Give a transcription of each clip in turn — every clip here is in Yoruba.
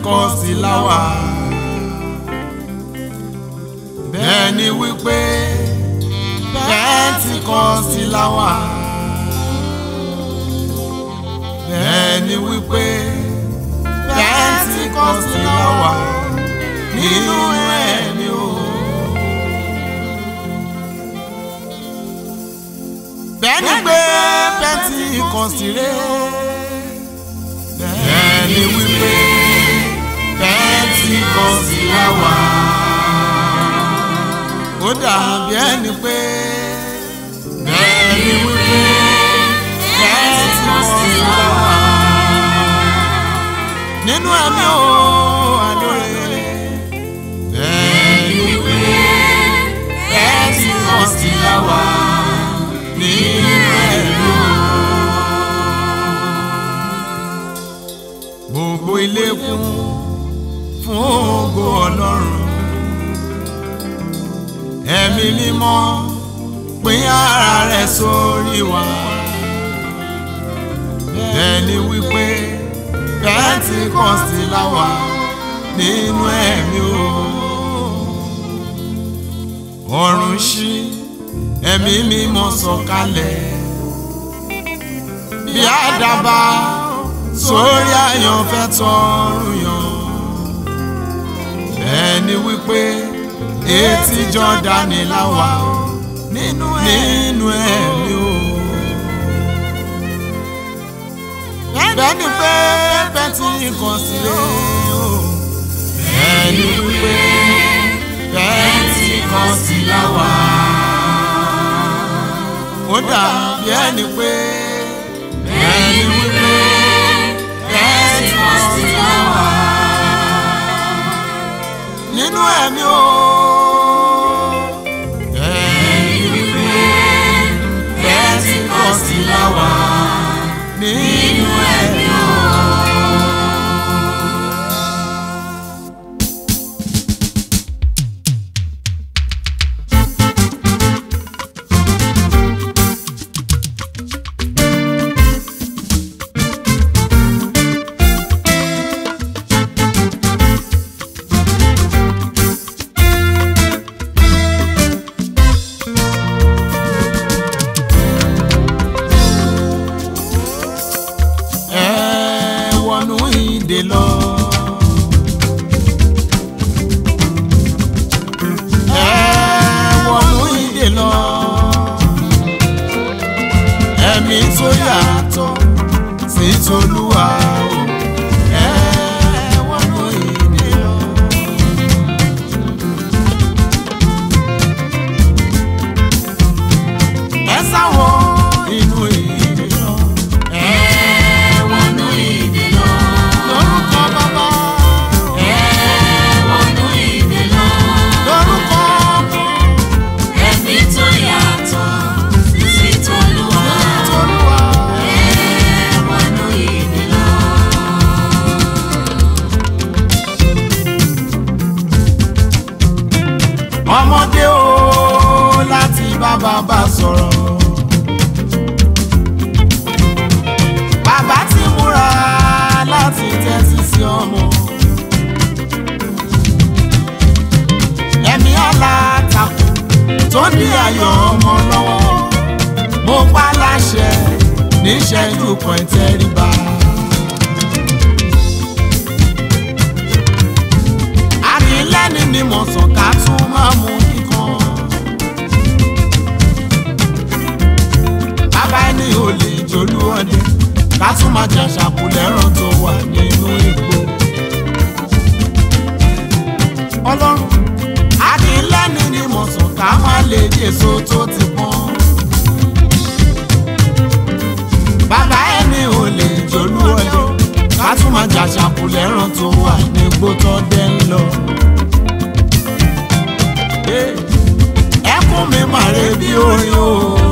Pentikọ́sì láwà bẹ́ẹ̀ ni wípé Pentikọ́sì láwà bẹ́ẹ̀ ni wípé Pentikọ́sì láwà nínú ẹ̀mí o. bẹ́ẹ̀ ni pé Pentikọ́sì rẹ̀ bẹ́ẹ̀ ni wípé Pentikọ́sì láwà ó dàbí ẹni pé bẹ́ẹ̀ ni wípé Pentikọ́sì láwà nínú ẹ̀mí o àlóore bẹ́ẹ̀ ni wípé Pentikọ́sì láwà nínú ẹ̀mí o. gbogbo ilé kún fún ògo ọlọ́run ẹ̀mí mímọ́ pín ara rẹ̀ sórí wa bẹ́ẹ̀ ni wípé Pentikọ́sì láwà nínú ẹ̀mí o ọ̀run ṣí ẹ̀mí mímọ́ sọ̀kalẹ̀ bí àdàbà sórí àyànfẹ́ tọrùn yàn bẹ́ẹ̀ ni wípé etí Jọ́dánì láwà nínú ẹ̀mí o. bẹ́ẹ̀ ni pé Pentikọ́sì o. bẹ́ẹ̀ ni wípé Pentikọ́sì láwà. ó dàbí ẹni pé bẹ́ẹ̀ ni wípé Pentikọ́sì láwà. nínú ẹ̀mí o. bẹ́ẹ̀ ni wípé Pentikọ́sì láwà. nínú ẹ̀mí o. ẹ wọnú ìdè lọ. ẹ wọnú ìdè lọ. ẹ̀mí tó yàtọ̀ sí tolúwa o. ẹ wọnú ìdè lọ. ẹ sáwọ inú ìdè lọ. ẹ wọnú ìdè lọ. lórúkọ bàbá. Ẹ wọnú ìdè lọ. lórúkọ ọmọ. Ẹ̀mí tó yàtọ̀ sí t'Olúwa. tolúwa. Ẹ wọnú ìdè lọ. ọmọdé o láti bá bàbá sọ̀rọ̀. bàbá ti múra láti tẹ́tí sí ọmọ. ẹ̀mí alátakò tó ní ayọ̀ ọmọ lọ́wọ́ mo pa láṣẹ níṣẹ́jú kan ìtẹríba. àkínlẹ́ni ni mo sàn ká tún máa mú kíkan. bàbá ẹni ò lè jolú ọdẹ ká tún máa jà ṣàkúlẹ̀ràn tó wà nínú igbó. ọlọ́run àkínlẹ́ni ni mo sàn ká má lè jèso tó ti pọ́n. bàbá ẹni ò lè jolú ọdẹ ká tún máa jà ṣàkúlẹ̀ràn tó wà nígbó tó dẹ́ ń lọ. ẹkún mi màre bí orin o.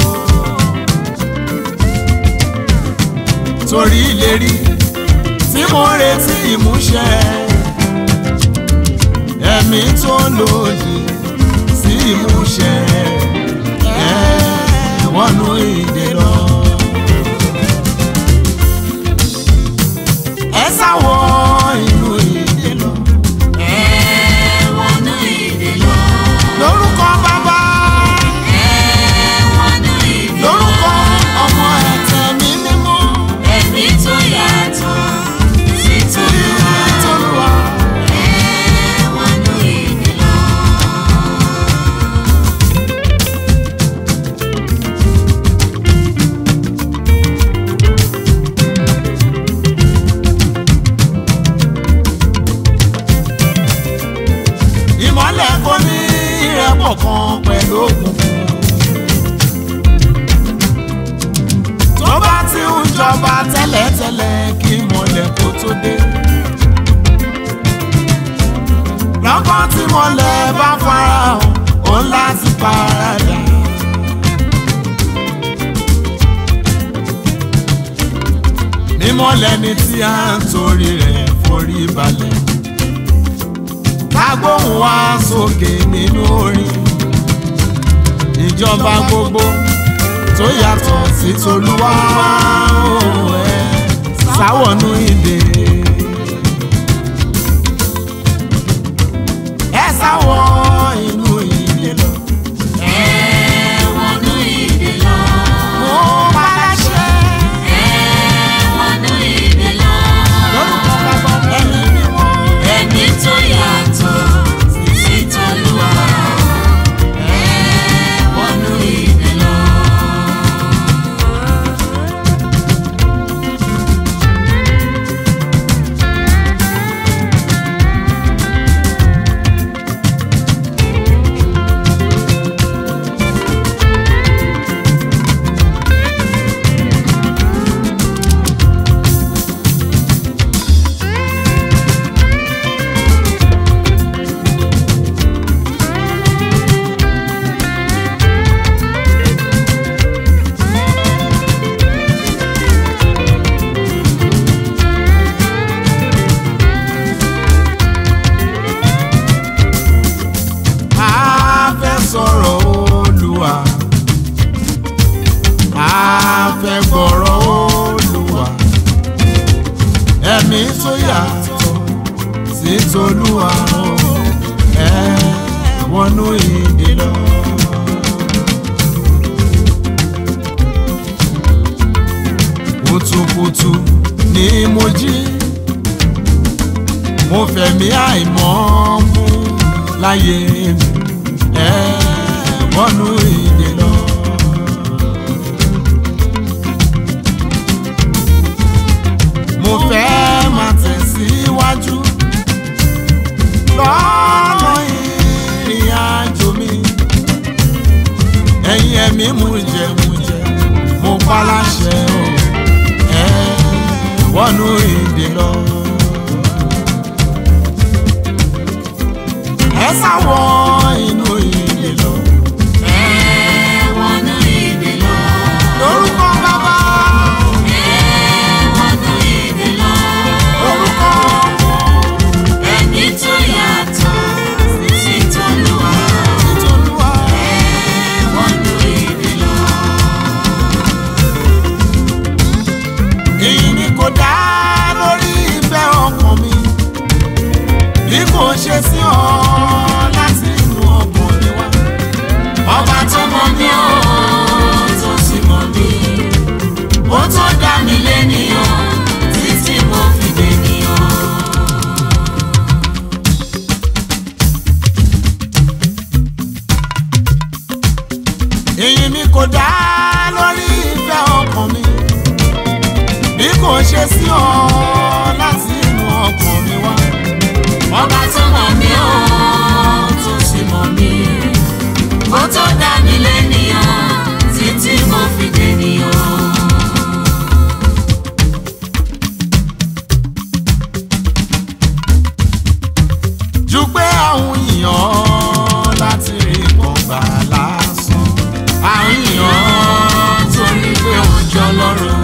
torí ìlérí tí mo retí ìmúṣẹ ẹ̀mí tó lòdì sí ìmúṣẹ ẹ wọnú ìdè lọ. ẹ sáwọ inú ìdè ṣọ̀kan pẹ̀lú òkùnkùn. tó bá ti ń jọba tẹ́lẹ̀tẹ́lẹ̀ kí mọ̀lẹ́ kó tó dé. lọ́kàn tí mọ̀lẹ́ bá farahàn ó ń láti paradà. mímọ́ lẹni tí a ń torí rẹ̀ forí balẹ̀. kágbóhùn wá sókè nínú orin. ìjọba gbogbo tó yàtọ̀ sí tolúwa ó ẹ sáwọnú ìdè. ẹ sáwọ inú ìdè lọ. Ẹ̀wọ̀nú ìdè lọ. mo bá láṣẹ Ẹ̀wọ̀nú ìdè lọ. lórúkọ bàbá ẹni mímọ́. Ẹni tó yàtọ̀ sí t'Olúwa. Ẹ̀wọ̀nú ìdè lọ. a fẹ́ sọ̀rọ̀ olúwa a fẹ́ gbọ́rọ̀ olúwa ẹ̀mí tó yàtọ̀ sí tolúwa ẹ wọnú ìdè lọ. kùtùkùtù ni mo jí mo fẹ̀mí àìmọ́ mú láyé mi ẹ wọnú ìdè lọ. mo fẹ́ máa tẹ̀síwájú lọ́nà ìrìn àjò mi ẹ̀yin ẹ̀mí mú jẹ mú jẹ mo pa láṣẹ o ẹ wọnú ìdè lọ. ẹ sáwọ inú ìdè lọ. Ẹ̀wọ̀nú ìdè lọ. lórúkọ bàbá Ẹ̀wọ̀nú ìdè lọ. lórúkọ Ẹni tó yàtọ̀ sí t'Olúwa. ìtòlúwa. Ẹ̀wọ̀nú ìdè lọ. èyí ni kò dá lórí ìfẹ́ ọkàn mi bí kò ṣe sí ọ láti inú ọkàn mi wá. Ọba tó mọ̀ mí ó tó sì mọ̀ mí. Ó tó dá mi lénìyàn títí mo fi dènìyàn. èyí ni kò dá lórí ìfẹ́ ọkàn mi bí kò ṣe sí ọ láti inú ọkàn mi wá. Ọba tó mọ̀ mí ó tó sì mọ̀ mí. Ó tó dá mi lénìyàn títí mo fi dènìyàn. ju pé àwọn èèyàn láti rí kan gbà lásán. àwọn èèyàn torí pé òjò lọ́rùn.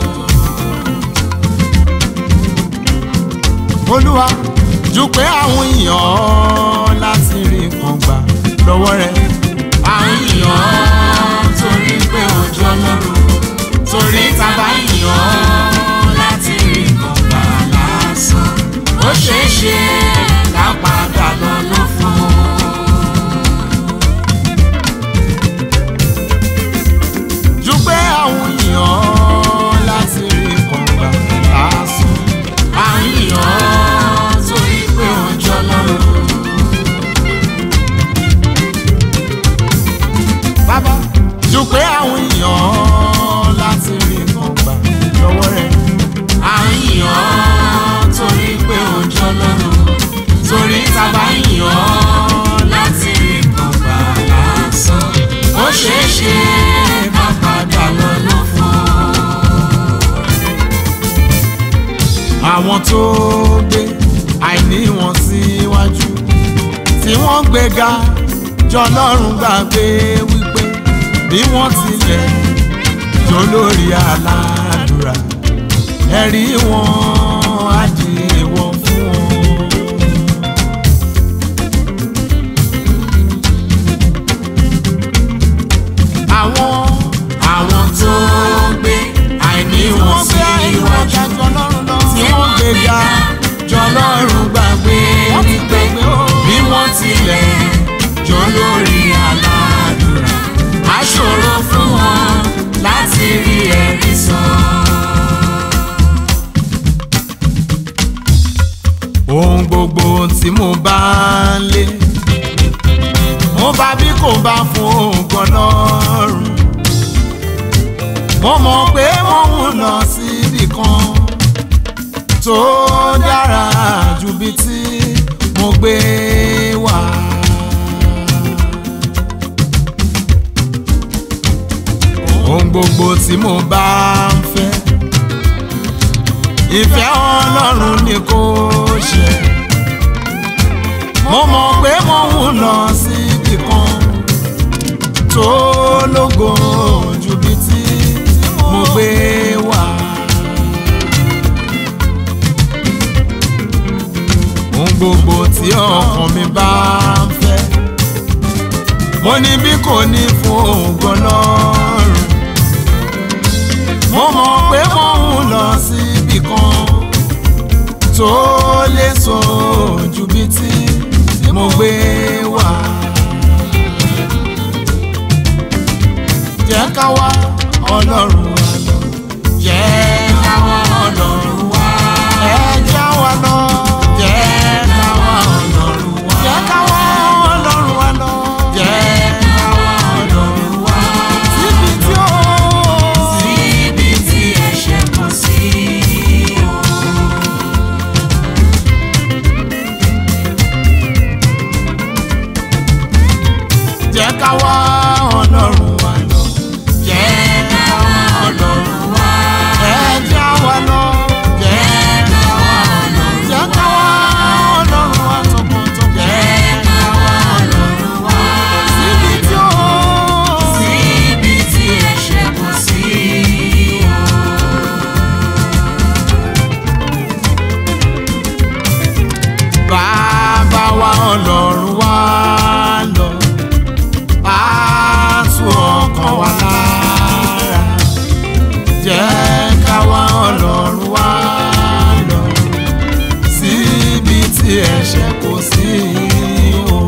olúwa ju pé àwọn èèyàn láti rí kan gbà lọ́wọ́ rẹ̀. àwọn èèyàn torí pé òjò lọ́rùn. torí tábà èèyàn láti rí kan gbà lásán. ó ṣeé ṣe ká padà lọ ló fún un. ju pé àwọn èèyàn láti rí kan gbà lásán. àwọn èèyàn torí pé ọjọ́ lọ́rùn. bàbá ju pé àwọn èèyàn láti rí kan gbà lọ́wọ́ rẹ̀. àwọn èèyàn torí pé ọjọ́ lọ́rùn. torí tábà èèyàn láti rí kan gbà àwọn tó gbé àìní wọn síwájú tí wọ́n gbéga jọlọ́run gbàgbé wípé bí wọ́n tilẹ̀ jó lórí aládùúrà ẹ̀rí wọn á di èèwọ̀ fún wọn. àwọn àwọn tó gbé àìní wọn sí iwájú tí wọ́n gbéga jọlọ́run gbàgbé wípé bí wọ́n tilẹ̀ jọ lórí aládùúrà á ṣòro fún wọn láti rí ẹ̀rí sọ. ohun gbogbo tí mo bá ń lé mo bá bí kò bá fún ògùn ọlọ́run mo mọ̀ pé mo ń lọ síbì kan tó dára ju bí tí mo gbé wá. ohun gbogbo tí mo bá ń fẹ́ ìfẹ́ ọlọ́run ni kò ṣe mo mọ̀ pé mo ń lọ síbì kan tó lógo ju bí tí mo gbé wá. ohun gbogbo tí ọkàn mi bá ń fẹ́ mo ní bí kò ní fún ògùn ọlọ́run mo mọ̀ pé mo ń lọ síbì kan tó lè sọ ju bí tí mo gbé wá. jẹ́ ká wá ọlọ́run wa lọ. jẹ́ ká wá ọlọ́run wa. ẹ já wa lọ. jẹ́ ká wá ọlọ́run wa. jẹ́ ká wá ọlọ́run wa lọ. jẹ́ ká wá ọlọ́run wa. síbi tí ó. síbi tí ẹ̀ṣẹ̀ kò sí o. jẹ́ ká wá ọlọ́run wa lọ. jẹ́ ká wá ọlọ́run wa. ẹ já wa lọ. jẹ́ ká wá ọlọ́run wa. jẹ́ ká wá ọlọ́run wa tọkàntọkàn. jẹ́ ká wá ọlọ́run wa. síbi tí ó. síbi tí ẹ̀ṣẹ̀ kò sí o. bàbá wa ọlọ́run wa lọ. á tú ọkàn wa lára. jẹ́ ká wá ọlọ́run wa lọ. síbi tí ẹ̀ṣẹ̀ kò sí o.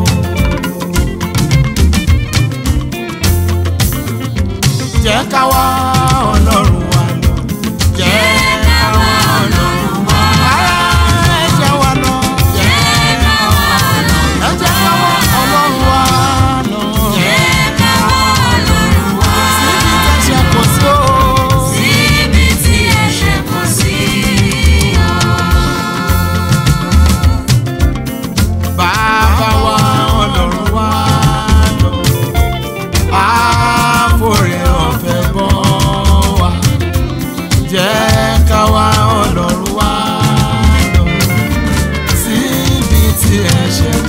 jẹ́ ká wá ọlọ́run wa lọ. jẹ́ ká wá ọlọ́run wa lọ. ẹ jẹ́ wa lọ. jẹ́ ká wá ọlọ́run ẹ jẹ́ ká wá ọlọ́run wa lọ. jẹ́ ká wá ọlọ́run wá. síbi tẹ̀sẹ̀ kò sí o. síbi tí ẹ̀ṣẹ̀ kò sí o. bàbá wa ọlọ́run wa lọ. àforí ọ̀fẹ́ bọ́ wa. jẹ́ ká wá ọlọ́run wa lọ. síbi tí ẹ̀ṣẹ̀